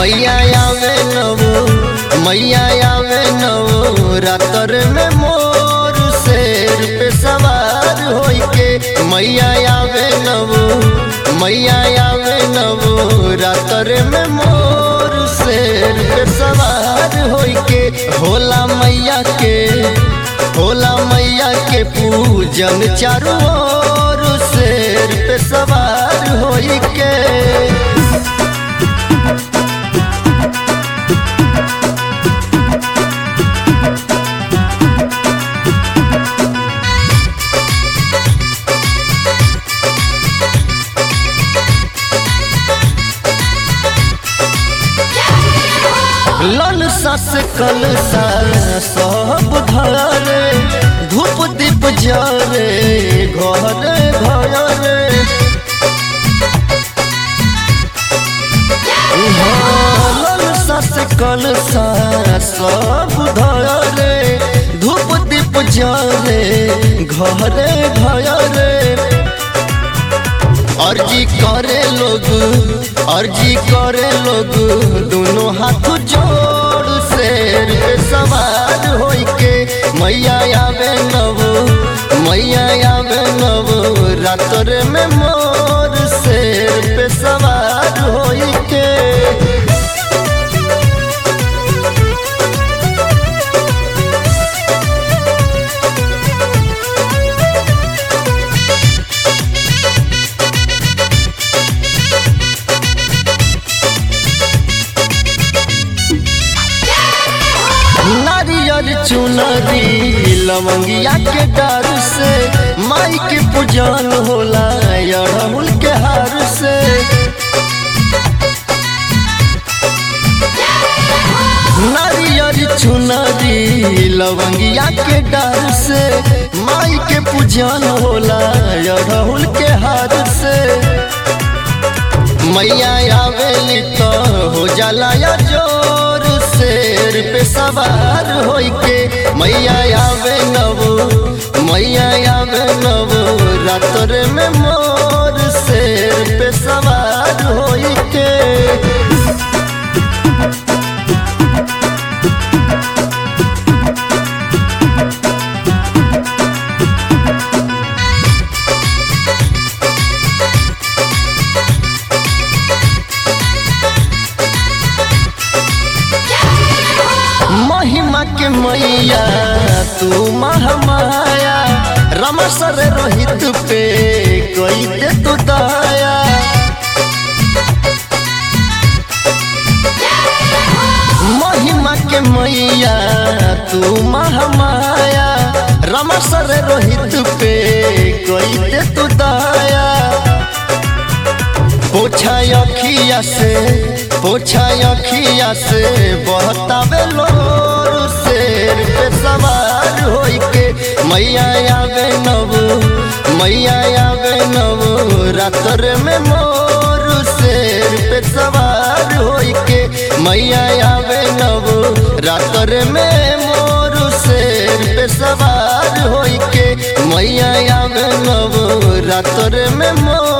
मैया आवे नवो मैया आवे नवो रातर में मोर शेर पे सवार होई के मैया आवे नवो मैया आवे नवो रातर में मोर शेर पे सवार होई के होला मैया के होला मैया के पूजन चारों ओर शेर पे सवार होई के लाल सस कल सब धरे धूप दीप जरे घरे घरे लाल सस कल सब धरे धूप दीप जरे घरे घरे अर्जी करे लोग अर्जी करे लोग दोनों हाथ जोड़ शेर पे सवार होई के मैया आवे नवो मैया आवे नवो रातर में मोर शेर पे सवार होई के नारियल चुनरी लवंगिया के डर से माई के पूजन होला अड़हुल के हार से नारियल चुनरी लवंगिया के डर से माई के पूजन होला अड़हुल के हार से मैया आवेली तो हो जाला या जोर शेर पे सवार होई के मैया आवे नवो मैया आवे नवो रातर में मोर शेर पे सवार होई के महिमा के मैया तू महामाया रमसर रोहित पे कोई दे तू दया महिमा के मैया तू महामाया रमसर रोहित पे कोई दे तू दया पोछा अखिया से पोछा अखिया से बहतावे लोर शेर पे सवार होई के मैया आवे नवो मैया आवे नवो रातर में मोर शेर पे सवार होई के मैया आवे नवो रातर में मोर शेर पे सवार होई के मैया आवे नवो रातर में मोर